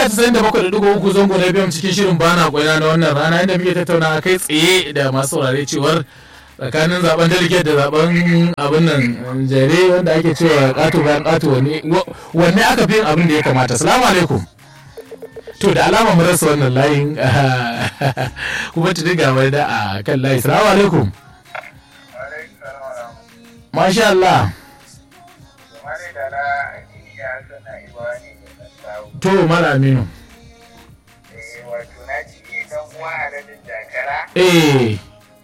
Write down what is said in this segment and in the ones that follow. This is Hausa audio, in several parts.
mita 97.3 zango na biyan cikin shirin bana kwaina na wannan rana inda muke tattauna kai tsaye da masu saurare cewar tsakanin zaben delegate da zaben abin nan jere wanda ake cewa kato bayan kato wanne wanne aka fi yin abin da ya kamata salamu alaikum to da alama mu rasa wannan layin kuma ta diga mai da a kan layi salamu alaikum masha Allah to mala aminu wato na ci dan uwa a radin jakara eh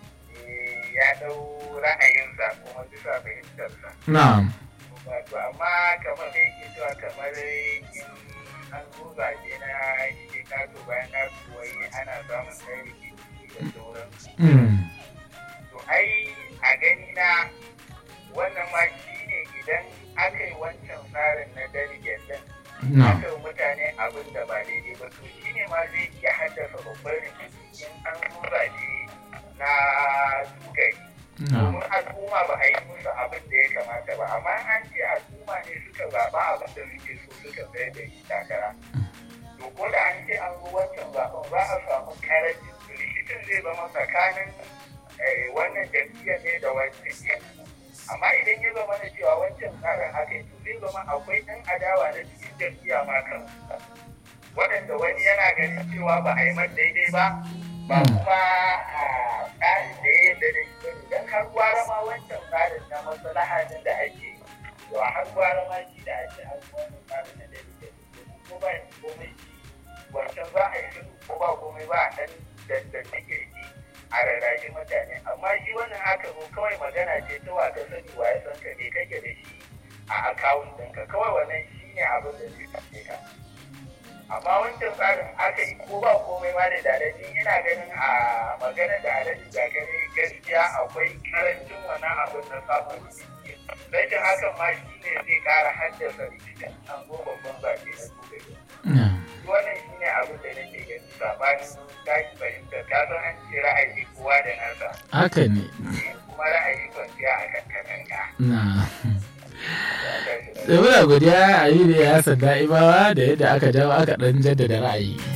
ya dau ra'ayinsa kuma bisa fahimtarsa na'am wato amma kamar da yake cewa kamar in an zo zaɓe na shi kato bayan kato wai ana samun ɗan rikici da sauransu mm. to ai a gani na wannan ma shi ne idan aka yi wancan tsarin na delegate din na'am aka yi mutane abin da ba daidai ba to shi ne ma zai iya haddasa babban rikici in an zo zaɓe na tugari na'am domin al'umma ba a yi musu abin da ya kamata ba amma an ce al'umma ne suka zaɓa abin da suke so suka tsaye da shi takara to ko da an ce an zo wancan zaɓen za a samu karancin rikicin zai zama tsakanin eh, wannan jam'iyyar ne da wancan ne amma idan ya zama na cewa wancan tsarin haka to zai zama akwai ɗan adawa na cikin jam'iyya ma kan waɗanda wani yana ganin cewa ba a yi man daidai ba ba kuma a tsarin da ya yadda da shi idan har gwara ma wancan tsarin na maslaha din da ake yi, to a har gwara ma shi da ake an wannan tsarin na da yake ko ba shi komai shi wancan za a yi shiru ko ba komai ba a ɗan dandanne kirki a rarrashi mutane amma shi wannan haka ko kawai magana ce ta wa ka sani wa ya san ka ne kake da shi a akawun ɗinka kawai wannan shi ne abin da zai kashe ka amma wancan tsarin aka yi ko ba komai ma da dalaji ina ganin a magana da alaji da gani gaskiya akwai karancin wannan abin na samun rikici rashin hakan ma shi ne zai kara haddasa rikicin an zo babban zaɓe na gobe na'am wannan shi ne abin da nake gani sabanin tashi fahimtar ka san an ce ra'ayi kowa da nasa haka ne kuma ra'ayi kwanciya a kan katanga na da muna godiya a yi da ya sanda ibawa da yadda aka jawo aka dan jaddada ra'ayi